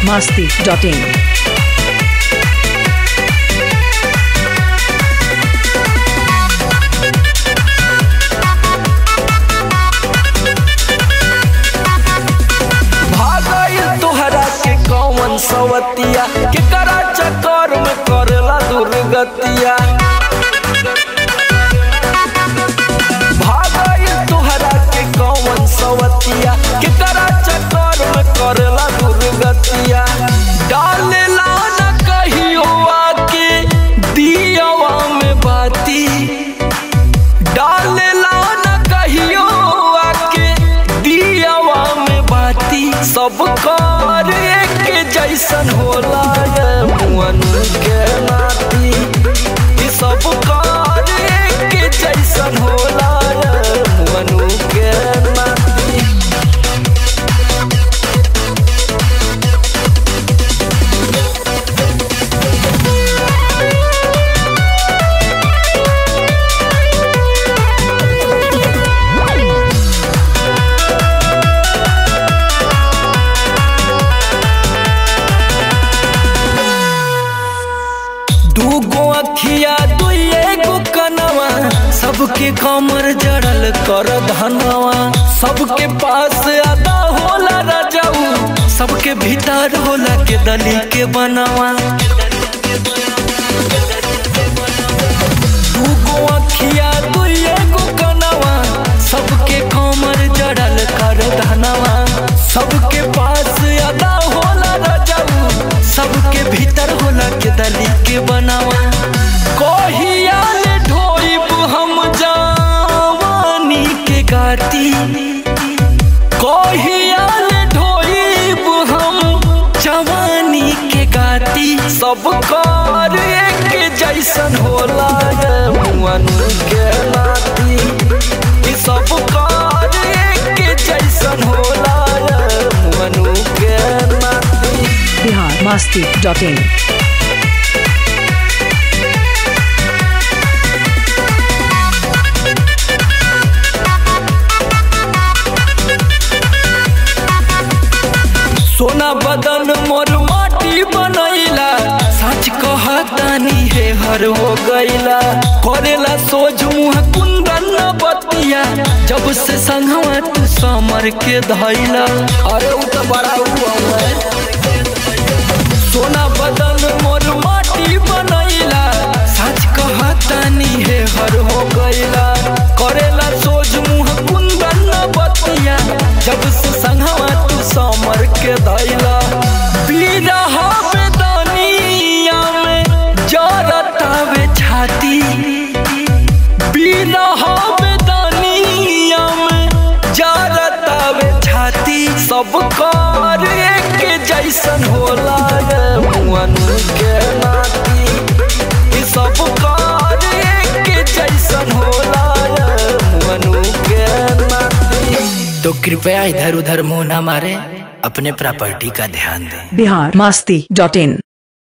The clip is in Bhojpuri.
masti.in. भागल तोहरा के कौन सवतिया के करा चक्कर में करला दुर्गतिया भागल तोहरा के कौन सवतिया के करा चक्कर में करला दुर्गतिया डालेला न कहियो आके दियावा में बाती डालेला न कहियो आके दियावा में बाती सब कार एक जैसन होला ये मुअन के नाती ई सब कार एक जैसन होला ये मुअन के नाती दूगो अखिया दुइए गो कनवा सबके कमर जड़ल कर धनवा सबके पास आदा होला राजाऊ सबके भीतर होला के दली के बनवा दूगो अखिया दुइए गो कनवा सबके कमर जड़ल कर धनवा सबके पास आदा होला राजाऊ सबके भीतर होला के दली के बनावा कहिया ले ढोइब हम जवानी के गाती कहिया ले ढोइब हम जवानी के गाती सब कार एक जैसन होला ये मुअन के नाती ई सब कार एक जैसन होला ये मुअन के नाती Bihar masti.in. सोना बदन मोर माटी बनैला सच कहतानी हे हर हो गईला करेला सोझ मुँह कुंदन न बतिया जब से संगवा तू समर के धैला अरे उ तो बड़ा हुआ है सोना बदन मोर माटी बनैला सच कहतानी हे हर हो गईला करेला सोझ मुँह कुंदन न बतिया जब से संगवा तू समर के धैला बिरहा बेदनिया में जरतावे छाती बिरहा बेदनिया में जरतावे छाती सब कार एक जैसन होला ये मुअन के नाती ई सब कार एक जैसन होला ये मुअन के नाती तो कृपया इधर उधर मुंह ना मारे अपने प्रॉपर्टी का ध्यान दें Bihar masti.in.